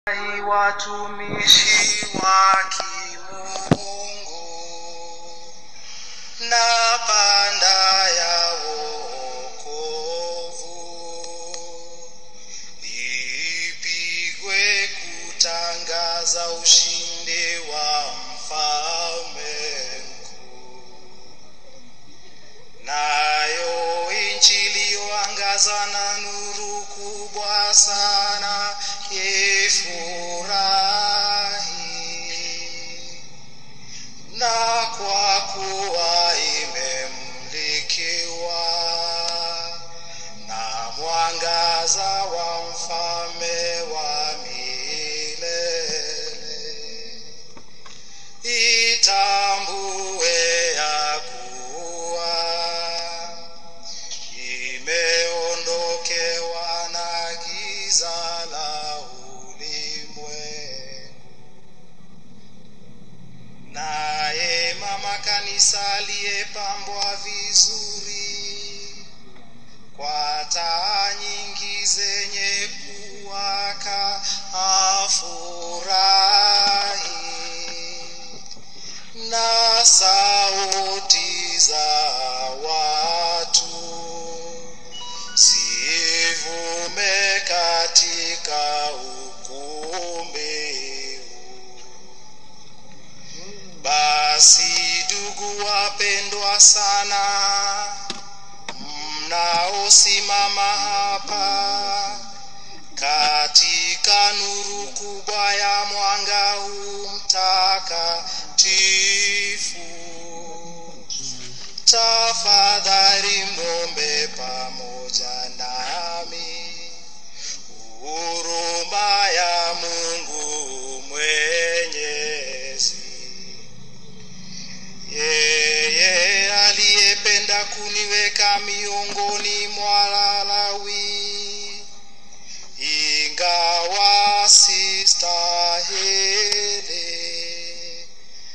watumishi wa kimungu na panda ya wokovu ipigwe kutangaza ushindi wa mfalme mkuu nayo injili yoangaza na nuru kubwa sana ifurahi na kwa kuwa imemlikiwa na mwangaza wa mfalme wa milele itambue ya kuwa imeondokewa na giza la ulimwengu naye mama kanisa aliyepambwa vizuri kwa taa nyingi zenye kuwaka afurahi na sauti za watu zivume katika ukumbi huu. Basi ndugu wapendwa sana, mnaosimama hapa katika nuru kubwa ya mwanga huu mtakatifu, tafadhali mwombe pamoja nami huruma ya Mungu Mwenyezi yeye aliyependa kuniweka miongoni mwa Walawi, ingawa sistahili,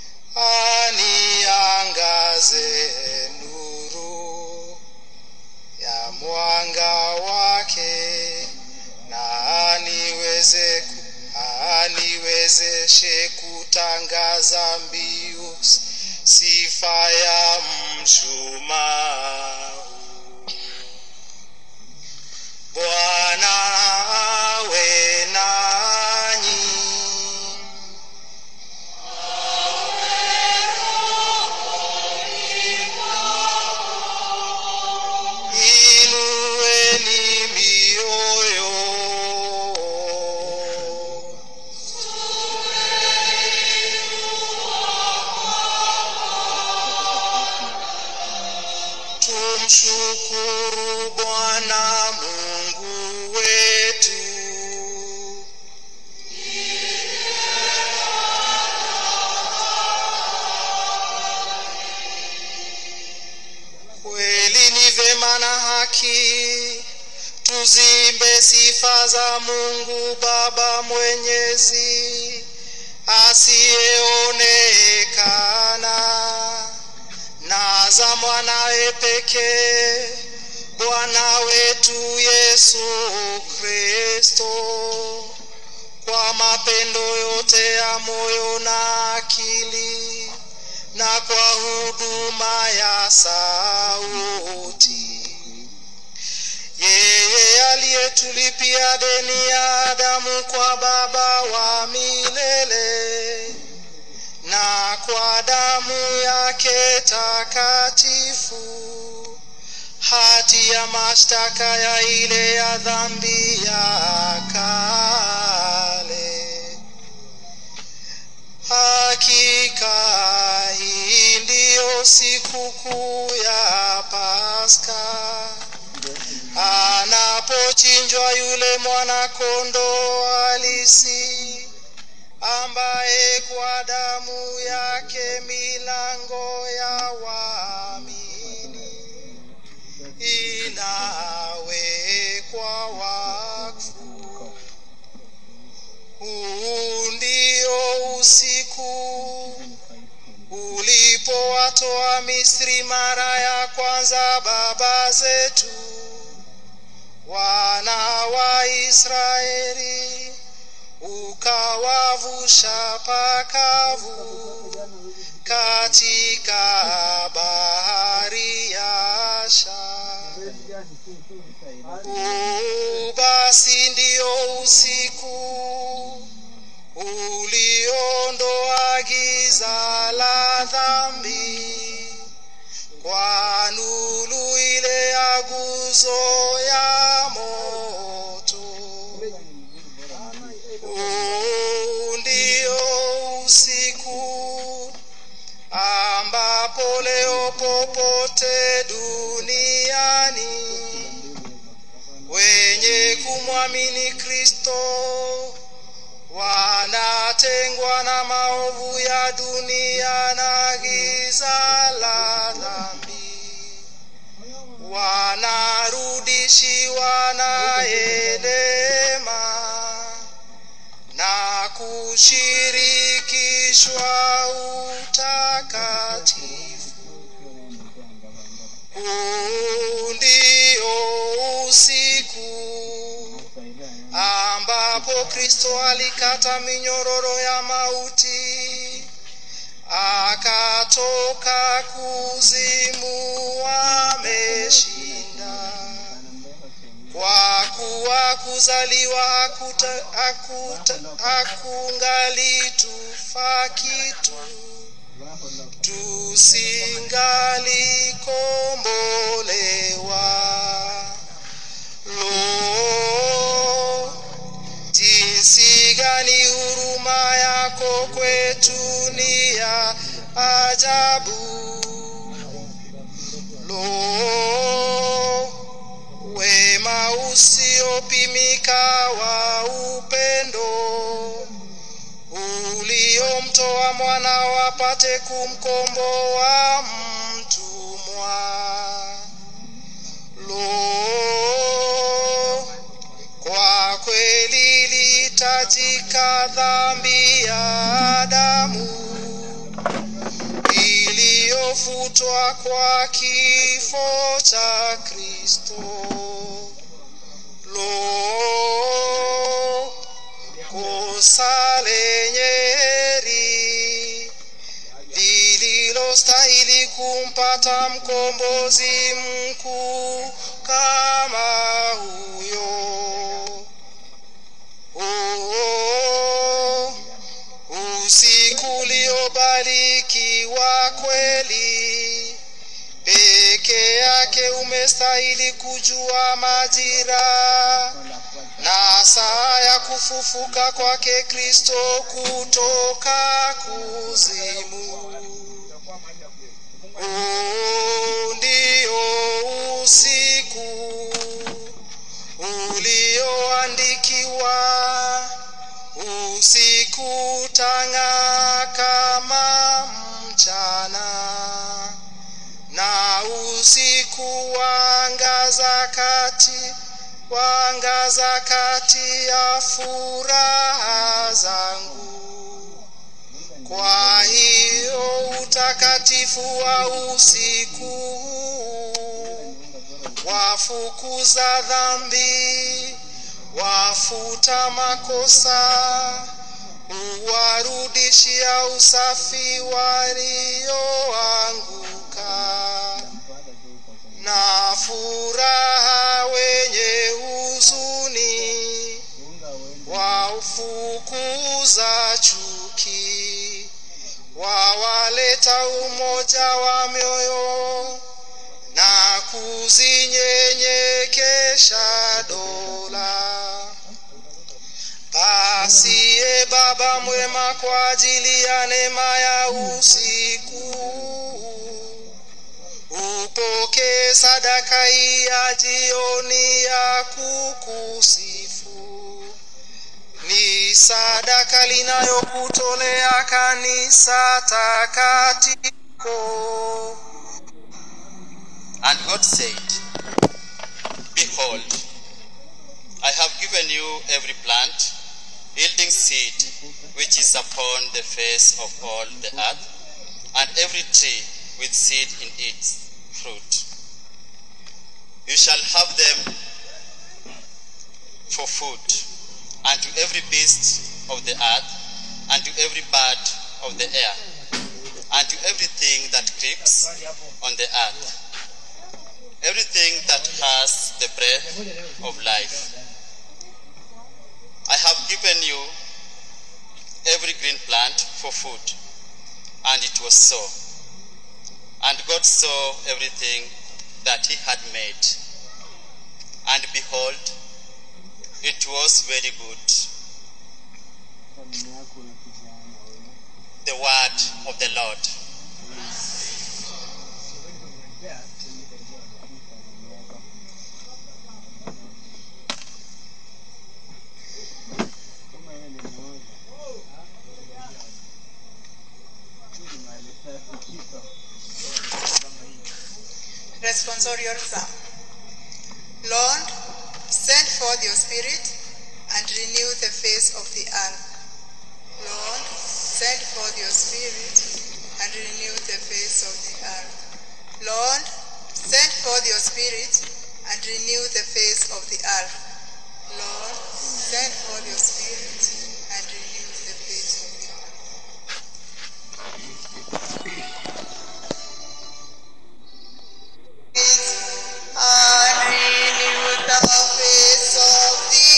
aniangaze nuru ya mwanga wake na aniweze aniwezeshe kutangaza mbiu sifa ya mshumaa Bwana awe nanyi. Inueni mioyo. Tumshukuru Bwana Mungu wetu. Kweli ni vema na haki tuzimbe sifa za Mungu Baba Mwenyezi asiyeonekana na za mwanawe pekee Bwana wetu Yesu Kristo, kwa mapendo yote ya moyo na akili, na kwa huduma ya sauti, yeye aliyetulipia deni ya Adamu kwa Baba wa milele na kwa damu yake takatifu hati ya mashtaka ya ile ya dhambi ya kale. Hakika hii ndiyo sikukuu ya Pasaka anapochinjwa yule mwana-kondoo halisi ambaye kwa damu yake milango ya waamini inawekwa wakfu. Huu ndio usiku ulipowatoa Misri mara ya kwanza baba zetu wana wa Israeli ukawavusha pakavu katika bahari ya Shamu. Huu basi ndio usiku uliondoa giza la dhambi kwa nuru ile ya guzo ya moto. Huu ndio usiku ambapo leo popote duniani wenye kumwamini Kristo wanatengwa na maovu ya dunia na giza la dhambi, wanarudishiwa naye neema na kushirikishwa utakatifu. Huu ndio usiku ambapo Kristo alikata minyororo ya mauti, akatoka kuzimu ameshinda. Kwa kuwa kuzaliwa hakuta, hakuta, hakungali tufa kitu tusingalikombolewa. Lo, jinsi gani huruma yako kwetu ni ya ajabu. Lo, wema usiopimika wa upendo uliomtoa mwana wapate kumkomboa mtumwa. Lo, kwa kweli litajika dhambi ya damu iliyofutwa kwa kifo cha Kristo. Lo, kosa lenye heri lililostahili kumpata mkombozi mkuu kama huyo. Oh, usiku uliobarikiwa kweli, peke yake umestahili kujua majira na saa ya kufufuka kwake Kristo kutoka kuzimu. Huu ndio usiku ulioandikiwa, usiku tang'aa kama mchana, na usiku waangaza kati waangaza kati ya furaha zangu. Kwa hiyo utakatifu wa usiku huu wafukuza dhambi, wafuta makosa, uwarudishia usafi walioanguka na furaha wenye huzuni, waufukuza chuki, wawaleta umoja wa mioyo na kuzinyenyekesha dola. Basi e Baba mwema, kwa ajili ya neema ya usiku upokee sadaka hii ya jioni ya kukusifu. Ni sadaka linayokutolea kanisa takatifu. And God said, Behold, I have given you every plant yielding seed which is upon the face of all the earth, and every tree with seed in its fruit. You shall have them for food, and to every beast of the earth, and to every bird of the air, and to everything that creeps on the earth, everything that has the breath of life. I have given you every green plant for food, and it was so. And God saw everything that he had made, and behold, it was very good. The word of the Lord. Responsorial Psalm. Lord, send forth your spirit and renew the face of the earth. Lord, send forth your spirit and renew the face of the earth. Lord, send forth your spirit and renew the face of the earth. Lord, send forth your spirit and renew the face of the earth. And renew the face of the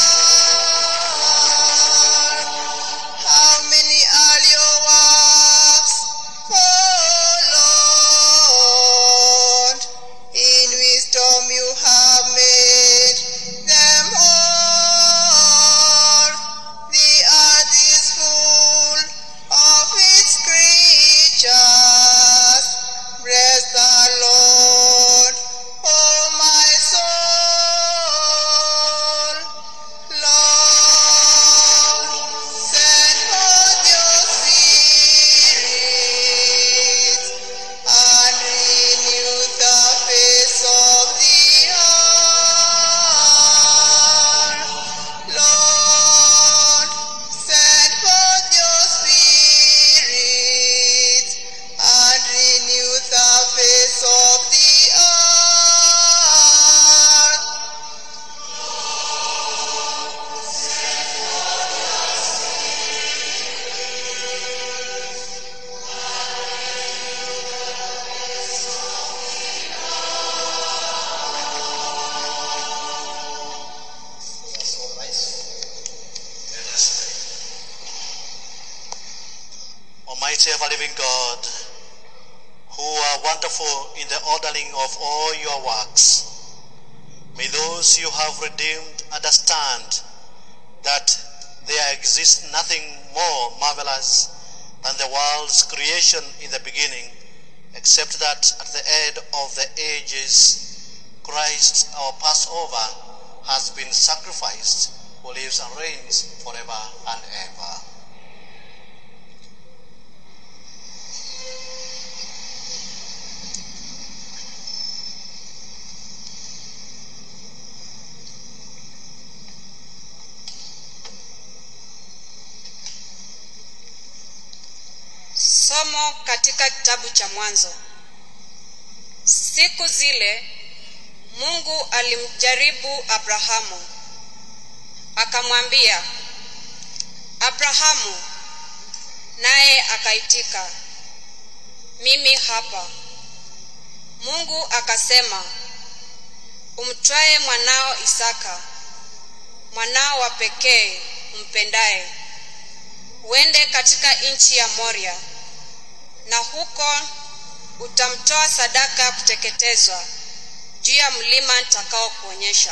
earth. How many are your works, O Lord? In wisdom you have made them all. The earth is full of its creatures. Bless the Lord, oh my soul. Lord, send forth your spirit and renew the face of the earth. Lord, send forth your spirit and renew the face of the earth. Almighty ever living God, who are wonderful in the ordering of all your works, may those you have redeemed understand that there exists nothing more marvelous than the world's creation in the beginning, except that at the end of the ages, Christ, our Passover, has been sacrificed, who lives and reigns forever and ever. Somo katika kitabu cha Mwanzo. Siku zile Mungu alimjaribu Abrahamu, akamwambia, Abrahamu, naye akaitika, mimi hapa. Mungu akasema, umtwae mwanao Isaka, mwanao wa pekee umpendaye, uende katika nchi ya Moria, na huko utamtoa sadaka ya kuteketezwa juu ya mlima nitakao kuonyesha.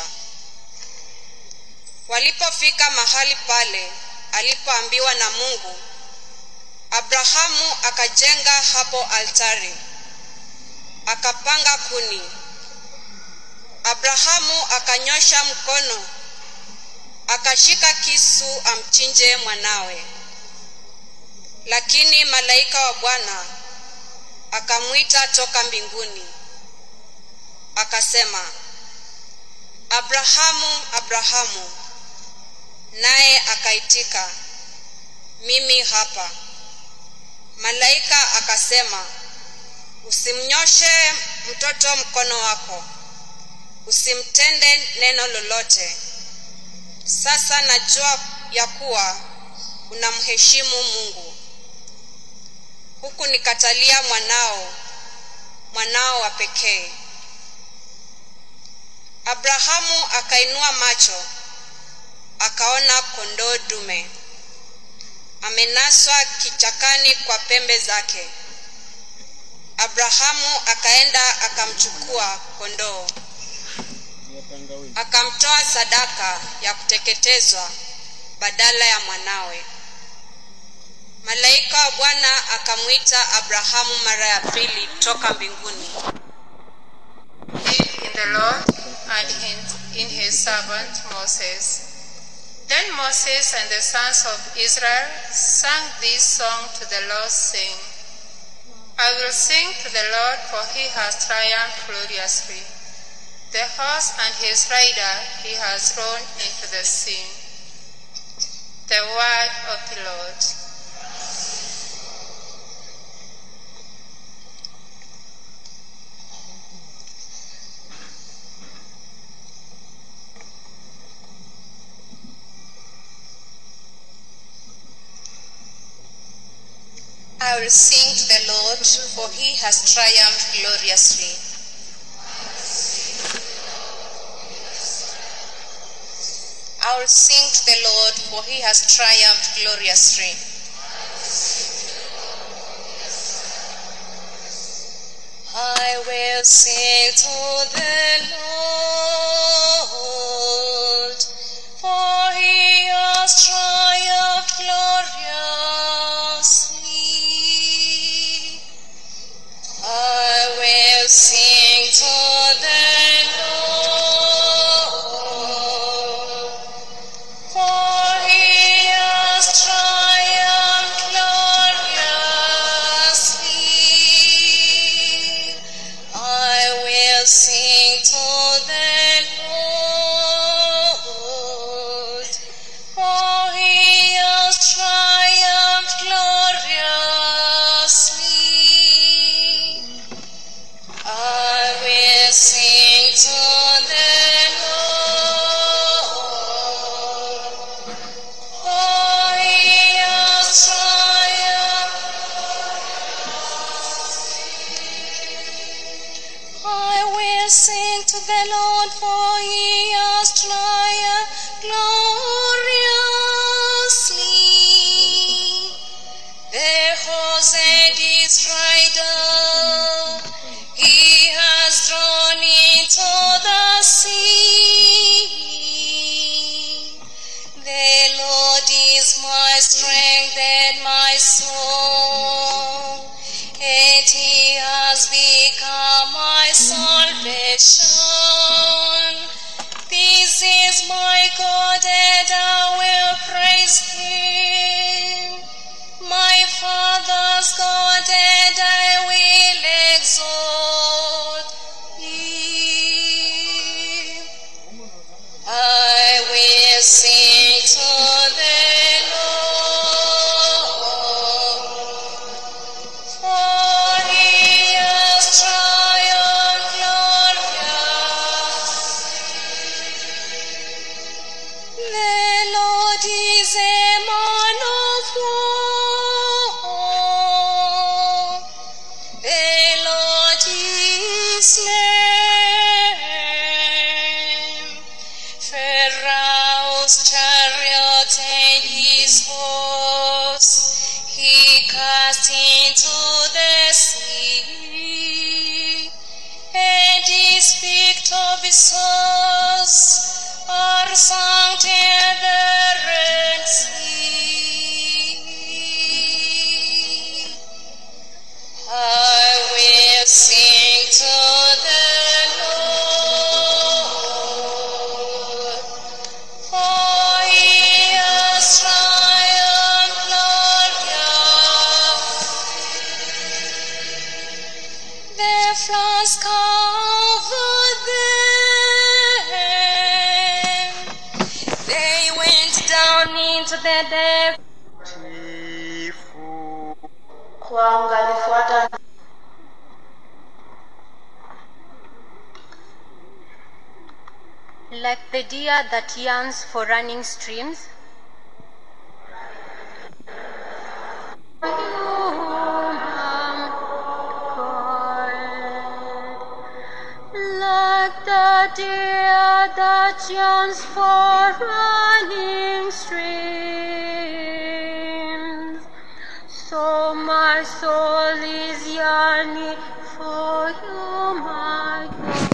Walipofika mahali pale alipoambiwa na Mungu, Abrahamu akajenga hapo altari, akapanga kuni. Abrahamu akanyosha mkono, akashika kisu amchinje mwanawe. Lakini malaika wa Bwana akamwita toka mbinguni, akasema, Abrahamu, Abrahamu. Naye akaitika, mimi hapa. Malaika akasema, usimnyoshe mtoto mkono wako, usimtende neno lolote. Sasa najua ya kuwa unamheshimu mungu huku nikatalia mwanao mwanao wa pekee abrahamu akainua macho akaona kondoo dume amenaswa kichakani kwa pembe zake abrahamu akaenda akamchukua kondoo akamtoa sadaka ya kuteketezwa badala ya mwanawe malaika wa bwana akamwita abrahamu mara ya pili toka mbinguni Believe in the Lord and in, in his servant Moses. Then Moses and the sons of Israel sang this song to the Lord, saying, I will sing to the Lord, for he has triumphed gloriously. The horse and his rider he has thrown into the sea. The word of the Lord. I will sing to the Lord, for he has triumphed gloriously. I will sing to the Lord, for he has triumphed gloriously. I will sing to the Lord, for he has triumphed gloriously. I will sing to the Lord, for he has triumphed gloriously. I will sing to the Lord, for he has triumphed gloriously. I will sing to the Lord, for he has triumphed. I will sing to the Lord, for he has triumphed gloriously. The horse and his rider he has drawn into the sea. The Lord is my strength and my song, and he has become my salvation. This is my God, and I will praise him. My Father's God, and I will exalt him. I will sing to the Lord, for he has triumphed gloriously. The Lord is a man of war. The Lord is name. Pharaoh's chariot and his horse he cast into the sea, and his victorious souls are sunk in the Red Sea. I will sing to the Lord, for he has triumphed gloriously. The floods covered them. They went down into the depths. kwangu alifuata Like the deer that yearns for running streams, yearns for running streams. So my soul is yearning for you, my God.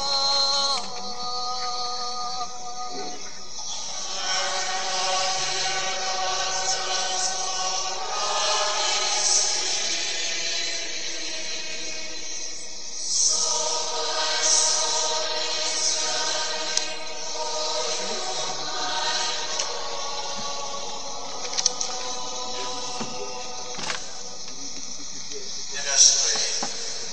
Let us pray.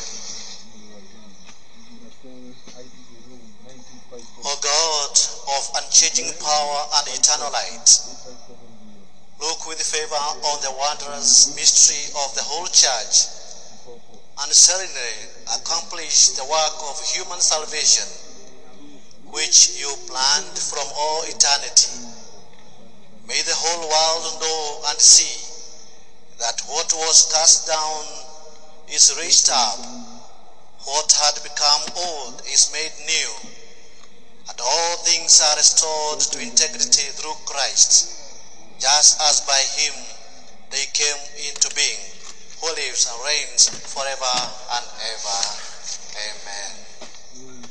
O God of unchanging power and eternal light, look with favor on the wondrous mystery of the whole church and serenely accomplish the work of human salvation which you planned from all eternity. May the whole world know and see that what was cast down is raised up, what had become old is made new, and all things are restored to integrity through Christ, just as by him they came into being, who lives and reigns forever and ever. Amen.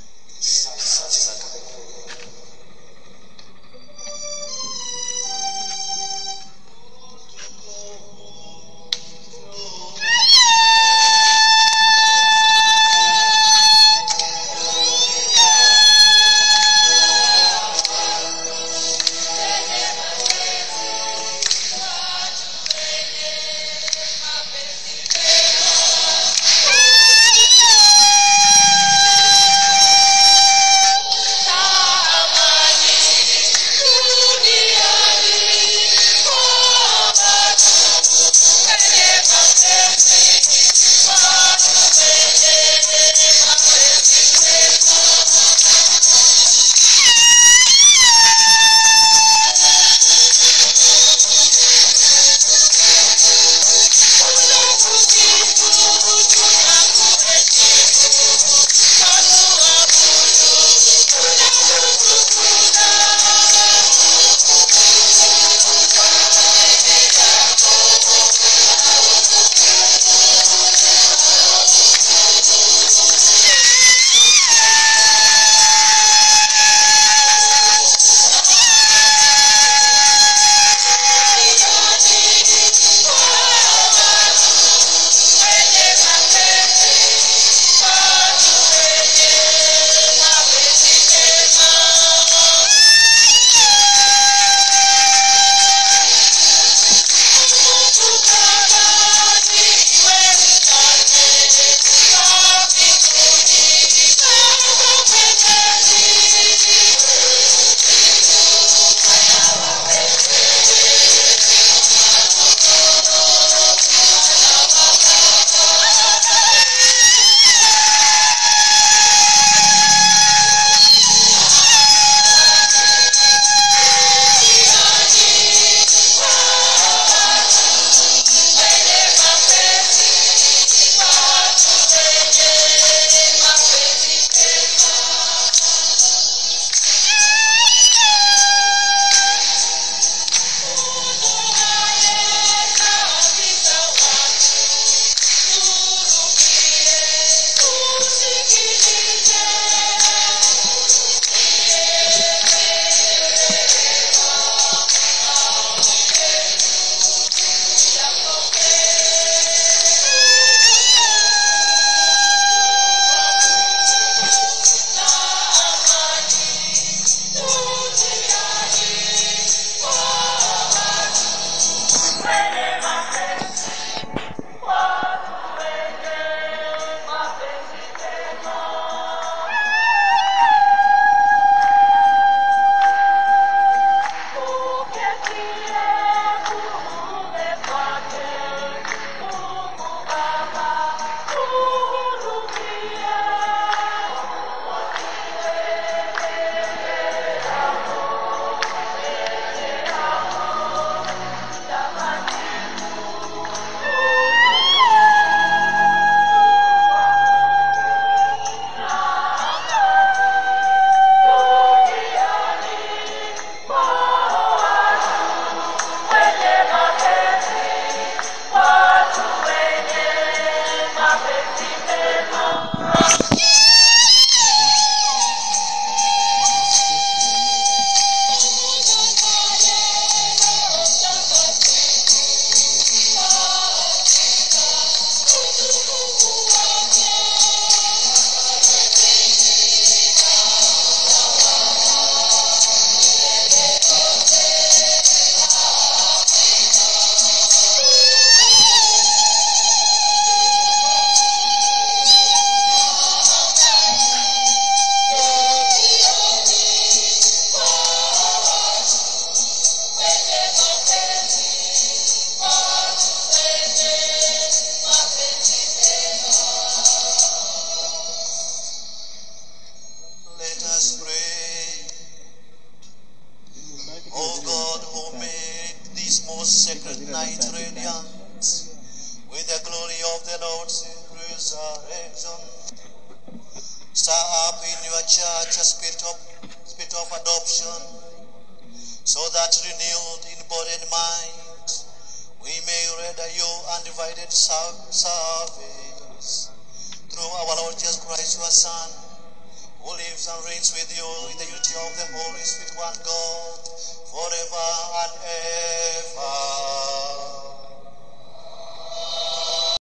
whose sacred night radiance with the glory of the Lord's resurrection. Stir up in your church a spirit of, spirit of adoption, so that renewed in body and mind, we may render you undivided ser- service through our Lord Jesus Christ, your Son, who lives and reigns with you in the unity of the Holy Spirit, one God, forever and ever.